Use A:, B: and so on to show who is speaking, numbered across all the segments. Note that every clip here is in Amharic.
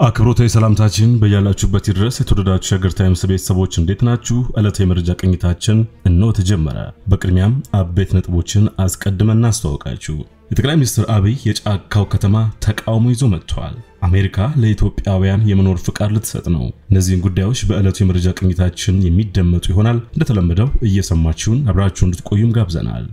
A: አክብሮታዊ ሰላምታችን በያላችሁበት ድረስ የተወደዳችሁ ሸገር ታይምስ ቤተሰቦች እንዴት ናችሁ? ዕለታዊ የመረጃ ቅኝታችን እነሆ ተጀመረ። በቅድሚያም አበይት ነጥቦችን አስቀድመን እናስተዋውቃችሁ። የጠቅላይ ሚኒስትር አብይ የጫካው ከተማ ተቃውሞ ይዞ መጥቷል። አሜሪካ ለኢትዮጵያውያን የመኖር ፍቃድ ልትሰጥ ነው። እነዚህን ጉዳዮች በዕለቱ የመረጃ ቅኝታችን የሚደመጡ ይሆናል። እንደተለመደው እየሰማችሁን አብራችሁ እንድትቆዩም ጋብዘናል።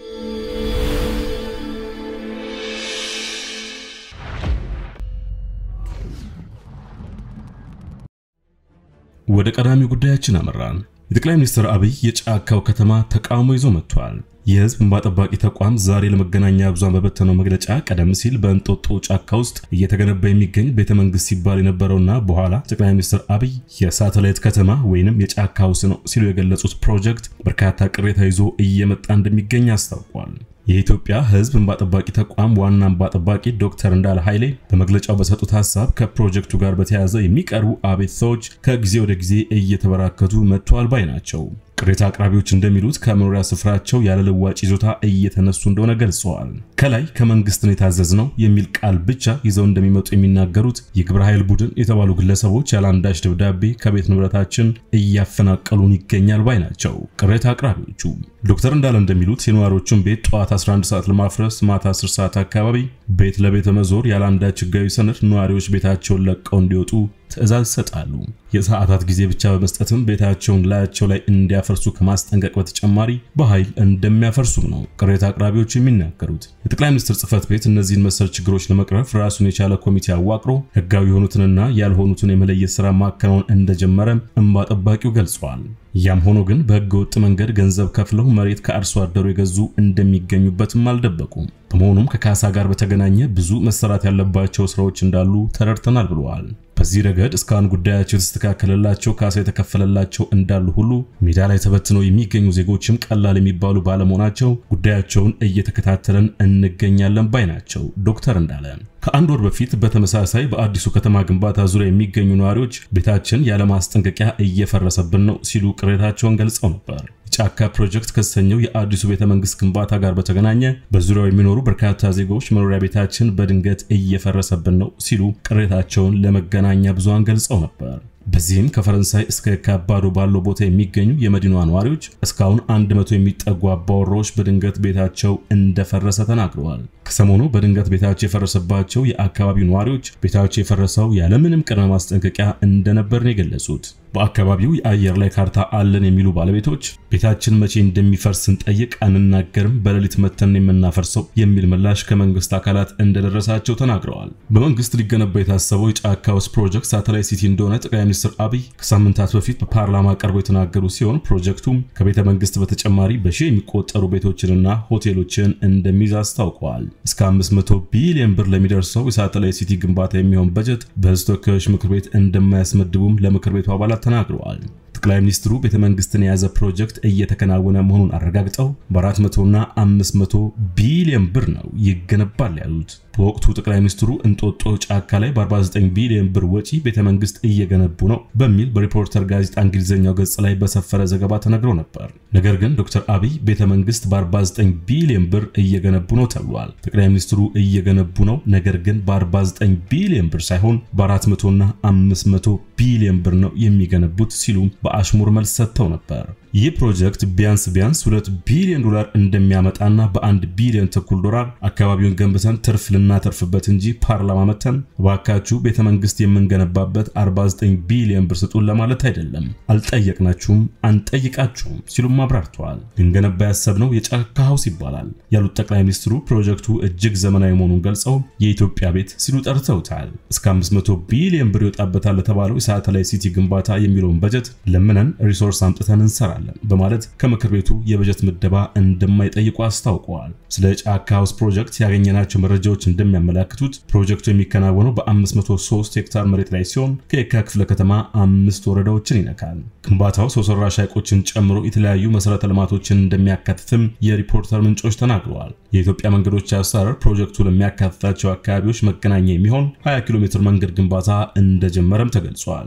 A: ወደ ቀዳሚ ጉዳያችን አመራን። የጠቅላይ ሚኒስትር አብይ የጫካው ከተማ ተቃውሞ ይዞ መጥቷል። የህዝብ እንባ ጠባቂ ተቋም ዛሬ ለመገናኛ ብዙሃን በበተነው መግለጫ ቀደም ሲል በእንጦጦ ጫካ ውስጥ እየተገነባ የሚገኝ ቤተ መንግስት ሲባል የነበረውና በኋላ ጠቅላይ ሚኒስትር አብይ የሳተላይት ከተማ ወይንም የጫካ ሃውስ ነው ሲሉ የገለጹት ፕሮጀክት በርካታ ቅሬታ ይዞ እየመጣ እንደሚገኝ አስታውቋል። የኢትዮጵያ ህዝብ እንባ ጠባቂ ተቋም ዋና እንባ ጠባቂ ዶክተር እንዳለ ኃይሌ በመግለጫው በሰጡት ሀሳብ ከፕሮጀክቱ ጋር በተያያዘ የሚቀርቡ አቤቱታዎች ከጊዜ ወደ ጊዜ እየተበራከቱ መጥተዋል ባይ ናቸው። ቅሬታ አቅራቢዎች እንደሚሉት ከመኖሪያ ስፍራቸው ያለ ልዋጭ ይዞታ እየተነሱ እንደሆነ ገልጸዋል። ከላይ ከመንግስት ነው የታዘዝነው የሚል ቃል ብቻ ይዘው እንደሚመጡ የሚናገሩት የግብረ ኃይል ቡድን የተባሉ ግለሰቦች ያለ አንዳች ደብዳቤ ከቤት ንብረታችን እያፈናቀሉን ይገኛል ባይ ናቸው። ቅሬታ አቅራቢዎቹ ዶክተር እንዳለ እንደሚሉት የነዋሪዎቹን ቤት ጠዋት 11 ሰዓት ለማፍረስ ማታ 10 ሰዓት አካባቢ ቤት ለቤት መዞር ያለ አንዳች ህጋዊ ሰነድ ነዋሪዎች ቤታቸውን ለቀው እንዲወጡ ትዕዛዝ ይሰጣሉ። የሰዓታት ጊዜ ብቻ በመስጠትም ቤታቸውን ላያቸው ላይ እንዲያፈርሱ ከማስጠንቀቅ በተጨማሪ በኃይል እንደሚያፈርሱም ነው ቅሬታ አቅራቢዎቹ የሚናገሩት። የጠቅላይ ሚኒስትር ጽህፈት ቤት እነዚህን መሰል ችግሮች ለመቅረፍ ራሱን የቻለ ኮሚቴ አዋቅሮ ህጋዊ የሆኑትንና ያልሆኑትን የመለየት ስራ ማከናወን እንደጀመረ እንባ ጠባቂው ገልጸዋል። ያም ሆኖ ግን በህገ ወጥ መንገድ ገንዘብ ከፍለው መሬት ከአርሶ አደሩ የገዙ እንደሚገኙበትም አልደበቁም። በመሆኑም ከካሳ ጋር በተገናኘ ብዙ መሰራት ያለባቸው ስራዎች እንዳሉ ተረድተናል ብለዋል። በዚህ ረገድ እስካሁን ጉዳያቸው የተስተካከለላቸው ካሳ የተከፈለላቸው እንዳሉ ሁሉ ሜዳ ላይ ተበትነው የሚገኙ ዜጎችም ቀላል የሚባሉ ባለመሆናቸው ጉዳያቸውን እየተከታተለን እንገኛለን ባይ ናቸው ዶክተር እንዳለ። ከአንድ ወር በፊት በተመሳሳይ በአዲሱ ከተማ ግንባታ ዙሪያ የሚገኙ ነዋሪዎች ቤታችን ያለማስጠንቀቂያ እየፈረሰብን ነው ሲሉ ቅሬታቸውን ገልጸው ነበር። ጫካ ፕሮጀክት ከተሰኘው የአዲሱ ቤተ መንግስት ግንባታ ጋር በተገናኘ በዙሪያው የሚኖሩ በርካታ ዜጎች መኖሪያ ቤታችን በድንገት እየፈረሰብን ነው ሲሉ ቅሬታቸውን ለመገናኛ ብዙሃን ገልጸው ነበር። በዚህም ከፈረንሳይ እስከ ካባዶ ባለው ቦታ የሚገኙ የመዲናዋ ነዋሪዎች እስካሁን አንድ መቶ የሚጠጉ አባወራዎች በድንገት ቤታቸው እንደፈረሰ ተናግረዋል። ከሰሞኑ በድንገት ቤታቸው የፈረሰባቸው የአካባቢው ነዋሪዎች ቤታቸው የፈረሰው ያለምንም ቅድመ ማስጠንቀቂያ እንደነበር ነው የገለጹት። በአካባቢው የአየር ላይ ካርታ አለን የሚሉ ባለቤቶች ቤታችን መቼ እንደሚፈርስ ስንጠይቅ አንናገርም፣ በሌሊት መተን የምናፈርሰው የሚል ምላሽ ከመንግስት አካላት እንደደረሳቸው ተናግረዋል። በመንግስት ሊገነባ የታሰበው የጫካ ውስጥ ፕሮጀክት ሳተላይት ሲቲ እንደሆነ ጠቅላይ ሚኒስትር አብይ ከሳምንታት በፊት በፓርላማ ቀርበው የተናገሩ ሲሆን ፕሮጀክቱም ከቤተ መንግስት በተጨማሪ በሺህ የሚቆጠሩ ቤቶችንና ሆቴሎችን እንደሚይዝ አስታውቀዋል። እስከ 500 ቢሊዮን ብር ለሚደርሰው የሳተላይት ሲቲ ግንባታ የሚሆን በጀት በህዝብ ተወካዮች ምክር ቤት እንደማያስመድቡም ለምክር ቤቱ አባላት ተናግረዋል። ጠቅላይ ሚኒስትሩ ቤተ መንግስትን የያዘ ፕሮጀክት እየተከናወነ መሆኑን አረጋግጠው በ400 እና 500 ቢሊዮን ብር ነው ይገነባል ያሉት። በወቅቱ ጠቅላይ ሚኒስትሩ እንጦጦ ጫካ ላይ በ49 ቢሊዮን ብር ወጪ ቤተ መንግስት እየገነቡ ነው በሚል በሪፖርተር ጋዜጣ እንግሊዝኛው ገጽ ላይ በሰፈረ ዘገባ ተነግሮ ነበር። ነገር ግን ዶክተር አብይ ቤተ መንግስት በ49 ቢሊዮን ብር እየገነቡ ነው ተብሏል። ጠቅላይ ሚኒስትሩ እየገነቡ ነው፣ ነገር ግን በ49 ቢሊዮን ብር ሳይሆን በ400 እና 500 ቢሊዮን ብር ነው የሚገነቡት ሲሉ በአሽሙር መልስ ሰጥተው ነበር። ይህ ፕሮጀክት ቢያንስ ቢያንስ 2 ቢሊዮን ዶላር እንደሚያመጣና በአንድ ቢሊዮን ተኩል ዶላር አካባቢውን ገንብተን ትርፍ ልናተርፍበት እንጂ ፓርላማ መተን እባካችሁ ቤተ መንግስት የምንገነባበት 49 ቢሊዮን ብር ስጡን ለማለት አይደለም። አልጠየቅናችሁም፣ አንጠይቃችሁም ሲሉም አብራርተዋል። ልንገነባ ያሰብነው የጫካ ሃውስ ይባላል ያሉት ጠቅላይ ሚኒስትሩ ፕሮጀክቱ እጅግ ዘመናዊ መሆኑን ገልጸው የኢትዮጵያ ቤት ሲሉ ጠርተውታል። እስከ 500 ቢሊዮን ብር ይወጣበታል ለተባለው የሳተላይት ሲቲ ግንባታ የሚለውን በጀት ለምነን ሪሶርስ አምጥተን እንሰራለን በማለት ከምክር ቤቱ የበጀት ምደባ እንደማይጠይቁ አስታውቀዋል። ስለ ጫካ ሃውስ ፕሮጀክት ያገኘናቸው መረጃዎች እንደሚያመላክቱት ፕሮጀክቱ የሚከናወነው በ503 ሄክታር መሬት ላይ ሲሆን ከየካ ክፍለ ከተማ አምስት ወረዳዎችን ይነካል። ግንባታው ሰው ሰራሽ ሐይቆችን ጨምሮ የተለያዩ መሰረተ ልማቶችን እንደሚያካትትም የሪፖርተር ምንጮች ተናግረዋል። የኢትዮጵያ መንገዶች አሰራር ፕሮጀክቱ ለሚያካትታቸው አካባቢዎች መገናኛ የሚሆን 20 ኪሎ ሜትር መንገድ ግንባታ እንደጀመረም ተገልጿል።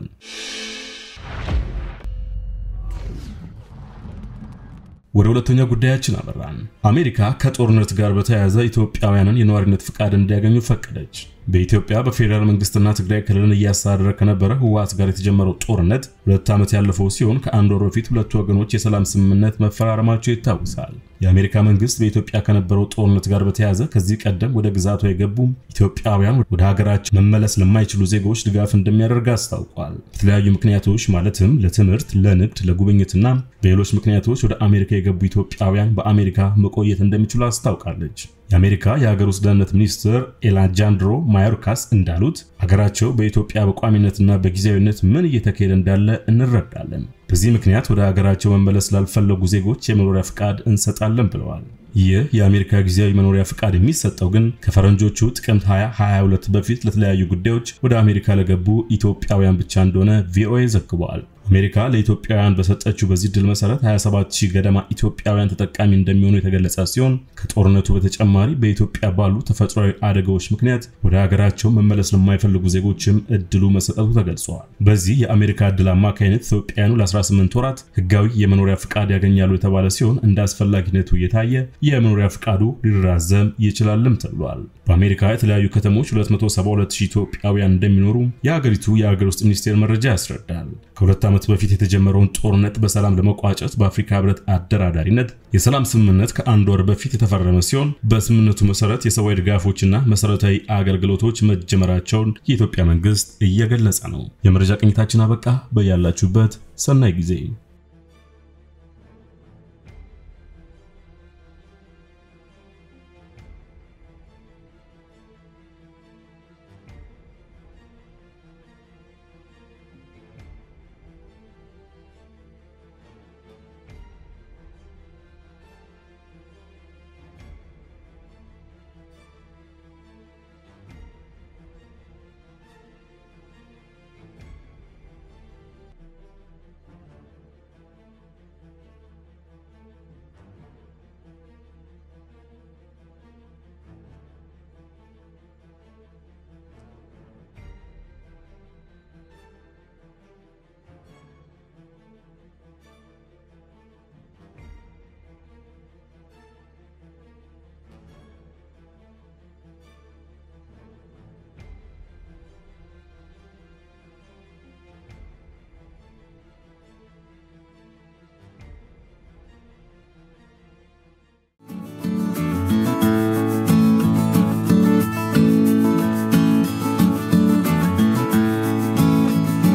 A: ወደ ሁለተኛ ጉዳያችን አመራን። አሜሪካ ከጦርነት ጋር በተያያዘ ኢትዮጵያውያንን የነዋሪነት ፍቃድ እንዲያገኙ ፈቀደች። በኢትዮጵያ በፌዴራል መንግስትና ትግራይ ክልልን እያስተዳደረ ከነበረ ህወሓት ጋር የተጀመረው ጦርነት ሁለት ዓመት ያለፈው ሲሆን ከአንድ ወር በፊት ሁለቱ ወገኖች የሰላም ስምምነት መፈራረማቸው ይታወሳል። የአሜሪካ መንግስት በኢትዮጵያ ከነበረው ጦርነት ጋር በተያያዘ ከዚህ ቀደም ወደ ግዛቷ የገቡ ኢትዮጵያውያን ወደ ሀገራቸው መመለስ ለማይችሉ ዜጎች ድጋፍ እንደሚያደርግ አስታውቋል። በተለያዩ ምክንያቶች ማለትም ለትምህርት፣ ለንግድ፣ ለጉብኝትና በሌሎች ምክንያቶች ወደ አሜሪካ የገቡ ኢትዮጵያውያን በአሜሪካ መቆየት እንደሚችሉ አስታውቃለች። የአሜሪካ የሀገር ውስጥ ደህንነት ሚኒስትር ኤላጃንድሮ ማዮርካስ እንዳሉት ሀገራቸው በኢትዮጵያ በቋሚነትና በጊዜያዊነት ምን እየተካሄደ እንዳለ እንረዳለን። በዚህ ምክንያት ወደ ሀገራቸው መመለስ ላልፈለጉ ዜጎች የመኖሪያ ፍቃድ እንሰጣለን ብለዋል። ይህ የአሜሪካ ጊዜያዊ መኖሪያ ፍቃድ የሚሰጠው ግን ከፈረንጆቹ ጥቅምት 2022 በፊት ለተለያዩ ጉዳዮች ወደ አሜሪካ ለገቡ ኢትዮጵያውያን ብቻ እንደሆነ ቪኦኤ ዘግቧል። አሜሪካ ለኢትዮጵያውያን በሰጠችው በዚህ ድል መሰረት 27000 ገደማ ኢትዮጵያውያን ተጠቃሚ እንደሚሆኑ የተገለጸ ሲሆን ከጦርነቱ በተጨማሪ በኢትዮጵያ ባሉ ተፈጥሯዊ አደጋዎች ምክንያት ወደ ሀገራቸው መመለስ ለማይፈልጉ ዜጎችም እድሉ መሰጠቱ ተገልጿል። በዚህ የአሜሪካ እድል አማካይነት ኢትዮጵያውያኑ ለ18 ወራት ህጋዊ የመኖሪያ ፍቃድ ያገኛሉ የተባለ ሲሆን እንደ አስፈላጊነቱ እየታየ የመኖሪያ ፍቃዱ ሊራዘም ይችላልም ተብሏል። በአሜሪካ የተለያዩ ከተሞች 272000 ኢትዮጵያውያን እንደሚኖሩ የሀገሪቱ የሀገር ውስጥ ሚኒስቴር መረጃ ያስረዳል። ከሁለት ዓመት በፊት የተጀመረውን ጦርነት በሰላም ለመቋጨት በአፍሪካ ህብረት አደራዳሪነት የሰላም ስምምነት ከአንድ ወር በፊት የተፈረመ ሲሆን በስምምነቱ መሰረት የሰብአዊ ድጋፎችና መሰረታዊ አገልግሎቶች መጀመራቸውን የኢትዮጵያ መንግስት እየገለጸ ነው። የመረጃ ቅኝታችን አበቃ። በያላችሁበት ሰናይ ጊዜ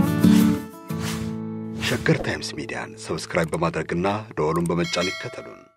B: ሸገር ታይምስ ሚዲያን ሰብስክራይብ በማድረግና ደወሉን በመጫን ይከተሉን።